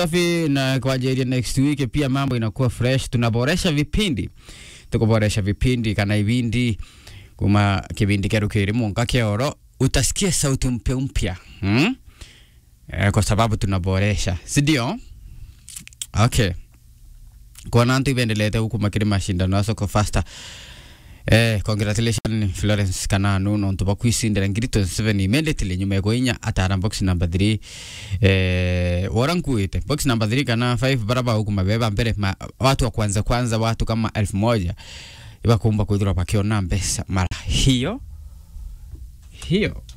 safi na kwa ajili ya next week pia mambo inakuwa fresh. Tunaboresha vipindi, tukuboresha vipindi kana ibindi kuma kibindi keru kiri munga keoro utasikia sauti mpya mpya hmm? Eh, kwa sababu tunaboresha, si ndio? Okay, kwa nantu ivendelete huku makiri mashindano ya soko faster Eh, congratulations Florence Kananu nontu bakwisindira ngiri 27 immediately nyuma ya kuinya atara box number 3 eh wora nkuite box number 3 kana 5 baraba huku mabeba mbele ma, watu wa kwanza kwanza watu kama elfu moja ibakumba kwithirwa bakiona mbesa mara hiyo hiyo